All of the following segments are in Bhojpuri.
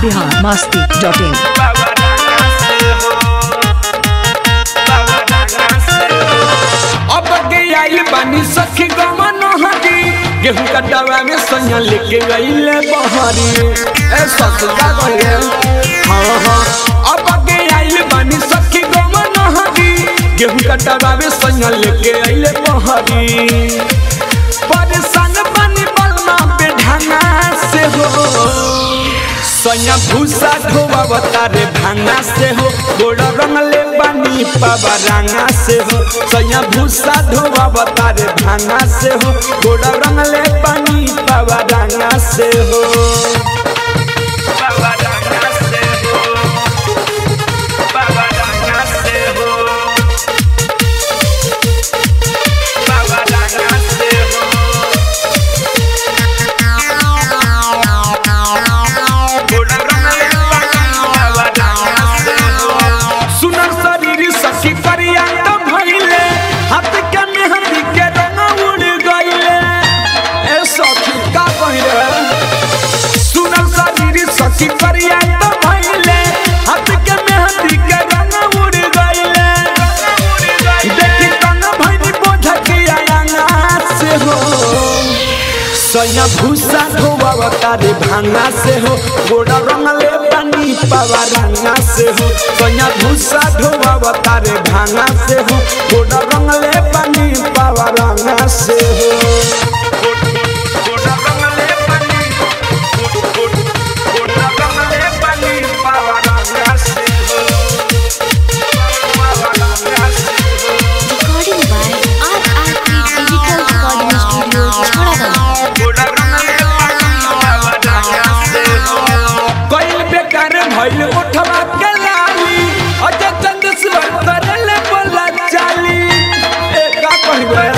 बिहार मस्ती डॉट इन अब के आइल बानी सखी गमन हरी गेहूं कटावा में सैया लेके गईले बहरी ए ससुरा गए हाँ हाँ अब के आइल बानी सखी गमन हरी गेहूं कटावा में सैया लेके आइले बहरी परेशान बानी बलमा पे ढंगा से हो सैया भूसा ढोवा बतारे भांगा से हो गोड़ रंगले बानी पावा रंगा से हो सैया भूसा ढोवा बतारे भांगा से हो गोड़ रंगले बानी पावा रंगा से हो पावा रंगा से हो पावा रंगा से हो पावा रंगा से हो सुनर शरीर सखी करिया तो भइले हाथ के मेहंदी के रंग उड़ गइले ए सखी का कहिरे सुनर शरीर सखी करिया तो भइले हाथ के मेहंदी के रंग उड़ गइले देखी तंग भइनी बोझ के आया से हो सैया भूसा धोवा तारे भांगा से हो गोड़ा रंगले पानी पावा रंगा से हो सैया भूसा धोवा तारे भांगा से हो गोड़ा रंगले पानी पावा रंगा से हो गोड़ा रंगले पानी गोड़ा रंगले पानी पावा रंगा से हो पावा रंगा से हो Recording by RRP Digital Recording Studio, Chharadan. कोई बेकार भइल उठवा के लाली अजय चंद्रश्वर करले बोला चाली ए का कहबे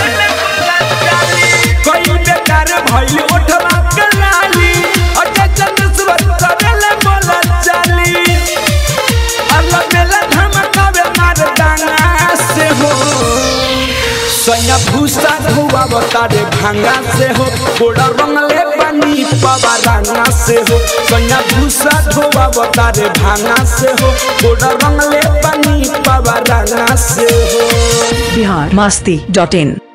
कोई बेकार भइल उठवा के लाली अजय चंद्रश्वर करले बोला चाली अल्लाह मेला धमकावे मार डांगा से हो सैया भूसा धुआ बतारे भांगा से हो गोड़ा रंगले पानी पावा रंगा से हो सैया भूसा धुआ बतारे भांगा से हो गोड़ा रंगले पानी पावा रंगा से हो बिहार मस्ती डॉट इन